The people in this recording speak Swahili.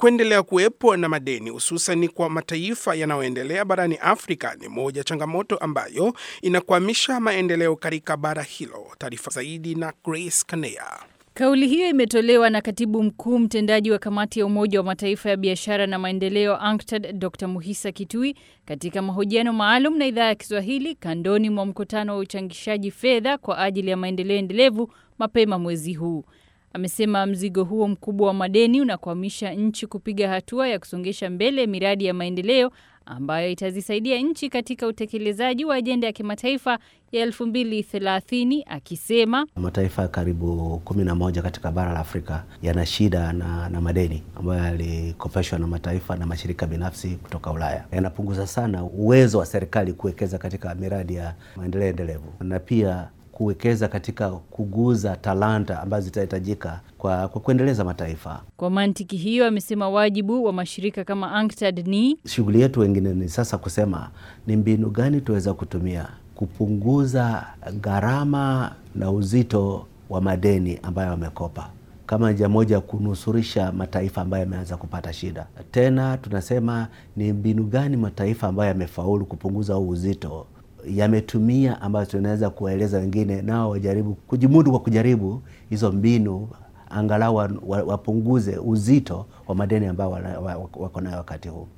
Kuendelea kuwepo na madeni hususan kwa mataifa yanayoendelea barani Afrika ni moja changamoto ambayo inakwamisha maendeleo katika bara hilo. Taarifa zaidi na Grace Kanea. Kauli hiyo imetolewa na katibu mkuu mtendaji wa kamati ya Umoja wa Mataifa ya biashara na maendeleo UNCTAD Dr Muhisa Kitui katika mahojiano maalum na idhaa ya Kiswahili kandoni mwa mkutano wa uchangishaji fedha kwa ajili ya maendeleo endelevu mapema mwezi huu. Amesema mzigo huo mkubwa wa madeni unakwamisha nchi kupiga hatua ya kusongesha mbele miradi ya maendeleo ambayo itazisaidia nchi katika utekelezaji wa ajenda ya kimataifa ya 2030 akisema mataifa karibu kumi na moja katika bara la Afrika yana shida na, na madeni ambayo yalikopeshwa na mataifa na mashirika binafsi kutoka Ulaya. Yanapunguza sana uwezo wa serikali kuwekeza katika miradi ya maendeleo endelevu na pia kuwekeza katika kuguza talanta ambazo zitahitajika kwa, kwa kuendeleza mataifa. Kwa mantiki hiyo, amesema wajibu wa mashirika kama UNCTAD ni shughuli yetu, wengine ni sasa kusema ni mbinu gani tuweza kutumia kupunguza gharama na uzito wa madeni ambayo wamekopa kama njia moja ya kunusurisha mataifa ambayo yameanza kupata shida. Tena tunasema ni mbinu gani mataifa ambayo yamefaulu kupunguza huu uzito yametumia ambayo tunaweza kuwaeleza wengine nao wajaribu kujimudu kwa kujaribu hizo mbinu, angalau wapunguze uzito wa madeni ambao wako nayo wakati huu.